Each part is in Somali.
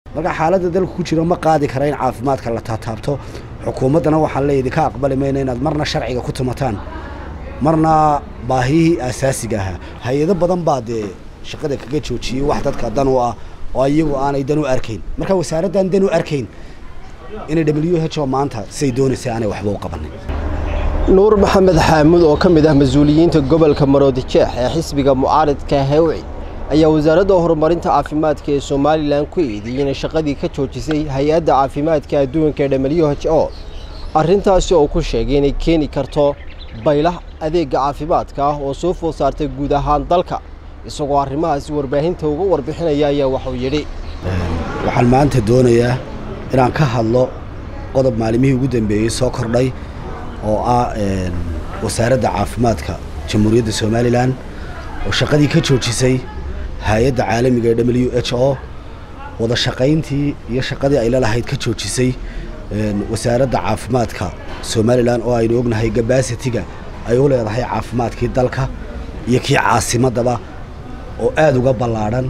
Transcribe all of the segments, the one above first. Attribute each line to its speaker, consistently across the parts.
Speaker 1: marka xaaladda dalku ku jiro ma qaadi kara in caafimaadka la taataabto xukuumaddana waxaan le idinka aqbali mayna inaad marna sharciga ku tumataan marna baahiyihii aasaasiga ahaa hay-ado badan baa dee shaqada kaga joojiyey wax dadka dan u ah oo iyagu aanay dan u arkayn marka wasaaraddan dan u arkayn inay w h o maanta siay doonaysa aanay waxba u qabanin
Speaker 2: nuur maxamed xaamuud oo ka mid ah mas-uuliyiinta gobolka maroodijeex ee xisbiga mucaaridka hewci ayaa wasaaradda horumarinta caafimaadka ee somalilan ku eedeeyey inay shaqadii ka joojisay hay-adda caafimaadka adduunka ee w h o arrintaasi oo ku sheegay inay keeni karto baylah adeegga caafimaadka ah oo soo food saartay guud ahaan dalka isagoo arrimahaasi warbaahinta uga warbixinaya ayaa waxuu yidhi
Speaker 1: waxaan maanta doonayaa inaan ka hadlo qodob maalimihii ugu dambeeyey soo kordhay oo ah wasaaradda caafimaadka jamhuuriyadda somalilan oo shaqadii ka joojisay hay-adda caalamiga ee w h o wada shaqayntii iyo shaqadii ay lalahayd ka joojisay wasaaradda caafimaadka somalilan oo aynu ognahay gabasitiga ay u leedahay caafimaadkii dalka iyo kii caasimaddaba oo aada uga ballaadhan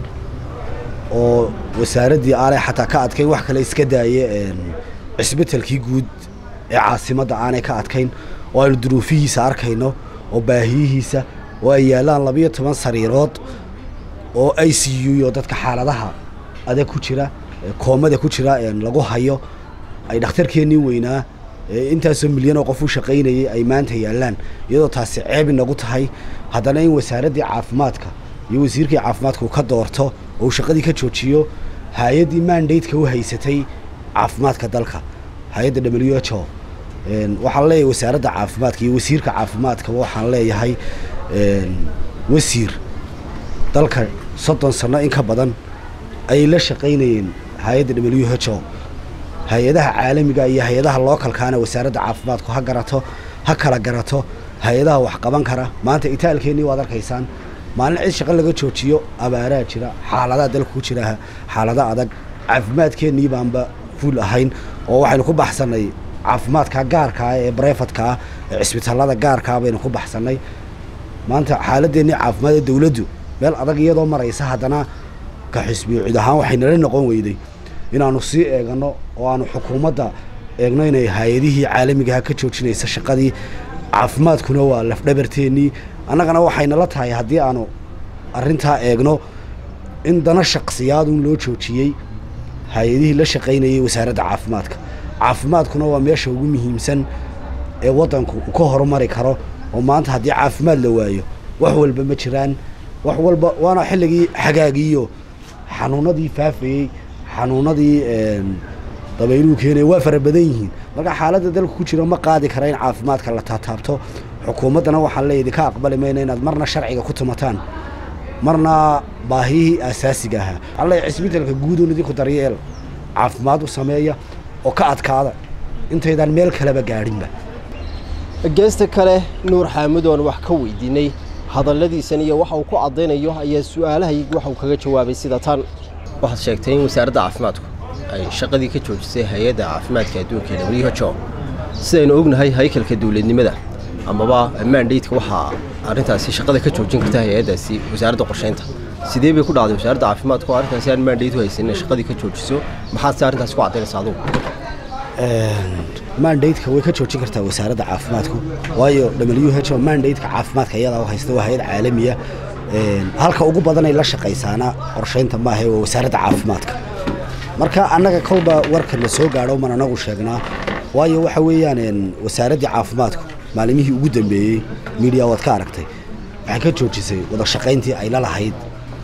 Speaker 1: oo wasaaraddii aanay xataa ka adkayn wax kale iska daaye cisbitalkii guud ee caasimadda aanay ka adkayn oo aynu duruufihiisa arkayno oo baahiyihiisa oo ay yaallaan labiyo toban sariirood oo i c u oo dadka xaaladaha adag ku jira koomada ku jira lagu hayo ay dhakhtarkeennii weynaa intaasoo milyan oo qof u shaqaynayay ay maanta yaallaan iyadoo taasi ceeb inagu tahay haddana in wasaaraddii caafimaadka iyo wasiirkii caafimaadka uu ka doorto oo uu shaqadii ka joojiyo hay-addii mandateka u haysatay caafimaadka dalka hay-adda w h o waxaan leeyahay wasaaradda caafimaadka iyo wasiirka caafimaadka waxaan leeyahay wasiir dalka soddon sano in ka badan ayay la shaqaynayeen hay-adda w h o hay-adaha caalamiga iyo hay-adaha lookalkaana wasaaradda caafimaadku ha garato ha kala garato hay-adaha wax qaban kara maanta itaalkeennii waad arkaysaan maalin cid shaqo laga joojiyo abaaraa jira xaaladaha dalka ku jira xaalada adag caafimaadkeennii baanba fuul ahayn oo waxaynu ku baxsannay caafimaadka gaarkaa ee brefadkaa ee cisbitaalada gaarkaa baynu ku baxsannay maanta xaaladeennii caafimaad ee dawladdu meel adag iyadoo maraysa haddana ka xisbiyo cid ahaan waxay nala noqon weyday inaanu sii eegano oo aanu xukuumadda eegno inay hay-adihii caalamigaha ka joojinaysa shaqadii caafimaadkuna waa lafdhabarteennii annagana waxaynala tahay haddii aanu arrintaa eegno in dana shaqsiyaadun loo joojiyey hay-adihii la shaqaynayay wasaaradda caafimaadka caafimaadkuna waa meesha ugu muhiimsan ee waddanku uu ka horumari karo oo maanta haddii caafimaad la waayo wax walba ma jiraan wax walba waana xilligii xagaagiiyo xanuunadii faafayey xanuunadii dabayluhu keenaya waa fara badan yihiin marka xaaladda dalku ku jiro ma qaadi kara in caafimaadka la taataabto xukuumaddana waxaan le idinka aqbali mayna inaad marna sharciga ku tumataan marna baahiyihii aasaasiga ahaa waxaan leeyahay cisbitalka guudun idinku daryeel caafimaad u sameeya oo ka adkaada intaydaan meel kaleba gaadhinba
Speaker 2: geesta kale nuur xaamud oon wax ka weydiinay hadalladiisan iyo waxa uu ku caddaynayo ayaa su-aalahaygi waxa uu kaga jawaabay sida tan waxaad sheegtay in wasaaradda caafimaadku ay shaqadii ka joojisay hay-adda caafimaadka adduunka ee w h o sidaynu ognahay haykalka dowladnimada amaba mandatka waxaa arrintaasi shaqada ka joojin karta hay-addaasi wasaaradda qorshaynta sidee bay ku dhacday wasaaradda caafimaadka oo arrintaasi aan mandate u haysan inay shaqadii ka joojiso maxaad se arrintaasi ku caddaynaysa adugu
Speaker 1: mandateka way ka joojin kartaa wasaaradda caafimaadku waayo w h o mandateka caafimaadka iyadaa u haysta waa hay-ad caalamiya halka ugu badanay la shaqaysaana qorshaynta maaha waa wasaaradda caafimaadka marka annaga kolba warka na soo gaadho man anagu sheegnaa waayo waxa weeyaan wasaaraddii caafimaadku maalimihii ugu dambeeyey midiya waad ka aragtay waxay ka joojisay wada shaqayntii ay la lahayd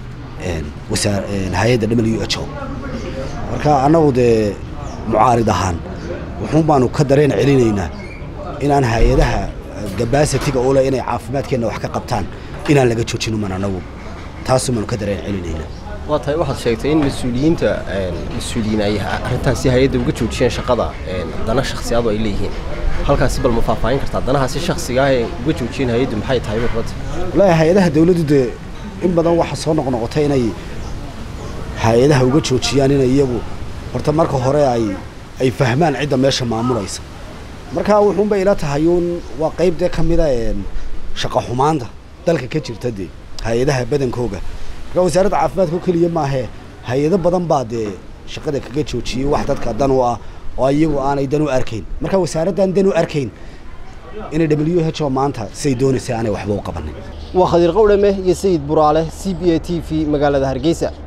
Speaker 1: hay-adda w h o marka annagu dee mucaarid ahaan wuxuun baanu ka dareen celinaynaa inaan hay-adaha gabasitiga ule inay caafimaadkeenna wax ka qabtaan inaan laga joojino man anagu taasu baanu ka dareen celinaynaa
Speaker 2: waa tahay waxaad sheegtay in mas-uuliyiinta mas-uuliyiin ay arrintaasi hay-adda uga joojiyeen shaqada dana shakhsiyaadu ay leeyihiin halkaasi bal ma faahfaahin kartaa danahaasi shakhsiga ah ee uga joojiyeen hay-addu maxay tahay markabata
Speaker 1: wallaahi hay-adaha dawladdu dee in badan waxa soo noqnoqotay inay hay-adaha uga joojiyaan inay iyagu horta marka hore ay ay fahmaan cidda meesha maamulaysa marka wuxuunbay ila tahay uun waa qayb dee ka mida shaqa xumaanta dalka ka jirta dee hay-adaha badankooga marka wasaaradda caafimaadka oo keliya maahee hay-ado badan baa dee shaqada kaga joojiyey wax dadka dan u ah oo iyagu aanay dan u arkayn marka wasaaraddan dan u arkayn inay w h o maanta siday doonaysay aanay waxba u qabanin
Speaker 2: waa khadiir qowdhame iyo sayid buraale c b a t v magaalada hargeysa